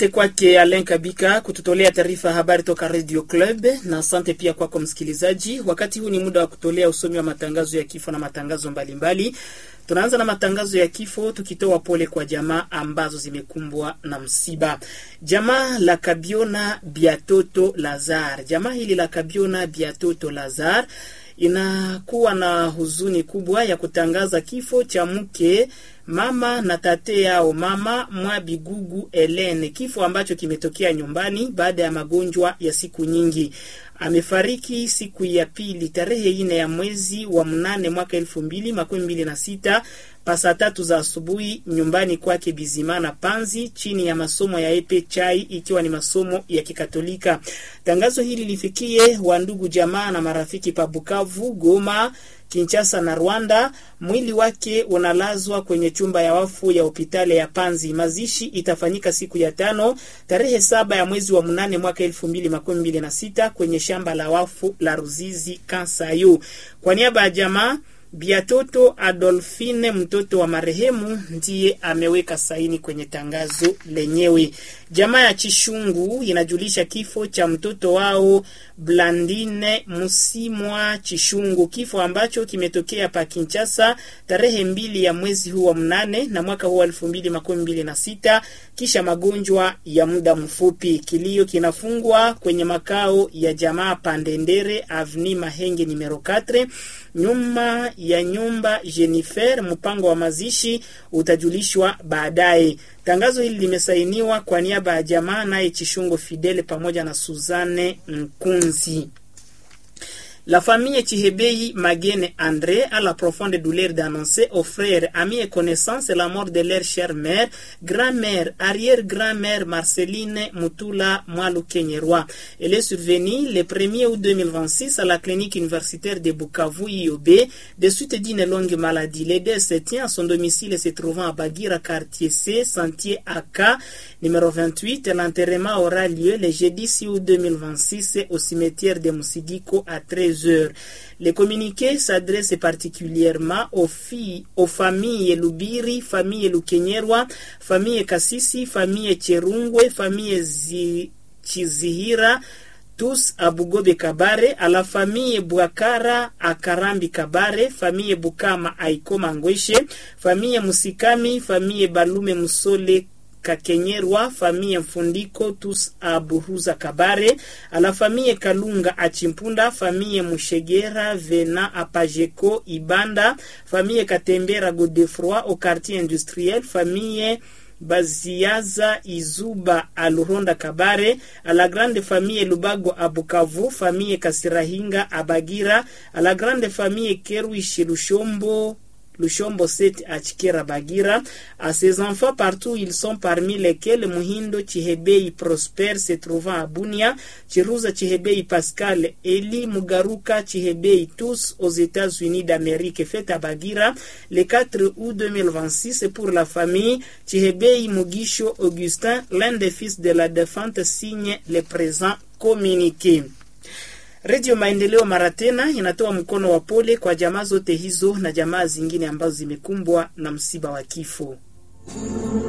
Asante kwake Alen Kabika kututolea taarifa ya habari toka Radio Club, na asante pia kwako msikilizaji. Wakati huu ni muda wa kutolea usomi wa matangazo ya kifo na matangazo mbalimbali mbali. Tunaanza na matangazo ya kifo tukitoa pole kwa jamaa ambazo zimekumbwa na msiba. Jamaa la Kabiona Biatoto Lazar, jamaa hili la Kabiona Biatoto Lazar inakuwa na huzuni kubwa ya kutangaza kifo cha mke mama na tate yao mama Mwabigugu Elene, kifo ambacho kimetokea nyumbani baada ya magonjwa ya siku nyingi. Amefariki siku ya pili tarehe ine ya mwezi wa mnane mwaka elfu mbili makumi mbili na sita pasa tatu za asubuhi nyumbani kwake Bizimana Panzi, chini ya masomo ya epe chai, ikiwa ni masomo ya Kikatolika. Tangazo hili lifikie wandugu jamaa na marafiki pa Bukavu, Goma, Kinshasa na Rwanda. Mwili wake unalazwa kwenye chumba ya wafu ya hospitali ya Panzi. Mazishi itafanyika siku ya tano tarehe saba ya mwezi wa mnane mwaka elfu mbili makumi mbili na sita kwenye shamba la wafu la Ruzizi Kansayu. Kwa niaba ya jamaa Biatoto Adolfine, mtoto wa marehemu, ndiye ameweka saini kwenye tangazo lenyewe. Jamaa ya Chishungu inajulisha kifo cha mtoto wao Blandine Musimwa Chishungu, kifo ambacho kimetokea pa Kinshasa tarehe mbili ya mwezi huu wa mnane na mwaka huu wa elfu mbili makumi mbili na sita kisha magonjwa ya muda mfupi. Kilio kinafungwa kwenye makao ya jamaa Pandendere Avni Mahenge numero 4 nyuma ya nyumba Jennifer. Mpango wa mazishi utajulishwa baadaye. Tangazo hili limesainiwa kwa niaba ya jamaa naye Chishungo Fidele pamoja na Suzanne Nkunzi. La famille Chihebei Magene André a la profonde douleur d'annoncer aux frères, amis et connaissances la mort de leur chère mère, grand-mère, arrière-grand-mère Marceline Mutula Mwalu Kenyerwa. Elle est survenue le 1er août 2026 à la clinique universitaire de Bukavu IOB de suite d'une longue maladie. Les deux se tient à son domicile se trouvant à Bagira, quartier C, sentier AK, numéro 28. L'enterrement aura lieu le jeudi 6 août 2026 au cimetière de Musigiko à 13 heures. Le communiqué s'adresse particulièrement aux filles, aux familles Lubiri, famille Lukenyerwa, famille Kasisi, famille Cherungwe, famille Zi, Chizihira, tous à Bugobe Kabare, à la famille Bwakara à Karambi Kabare, famille Bukama à Ikoma Ngweshe, famille Musikami, famille Balume Musole Kakenyerwa, famille Mfundiko tous à Buruza Kabare, à la famille Kalunga à Chimpunda, famille Mushegera Vena à Pajeko Ibanda, famille Katembera Godefroy au quartier industriel, famille Baziaza Izuba à Luronda Kabare, à la grande famille Lubago à Bukavu, famille Kasirahinga à Bagira, à la grande famille Kerwishi Lushombo Lushombo Seti à Chikera Bagira, à ses enfants partout ils sont parmi lesquels Muhindo Chihebei Prosper se trouvant à Bunia, Chiruza Chihebei Pascal, Eli Mugaruka Chihebei tous aux États-Unis d'Amérique fête à Bagira le 4 août 2026 pour la famille Chihebei Mugisho Augustin, l'un des fils de la défunte signe le présent communiqué. Redio Maendeleo mara tena inatoa mkono wa pole kwa jamaa zote hizo na jamaa zingine ambazo zimekumbwa na msiba wa kifo.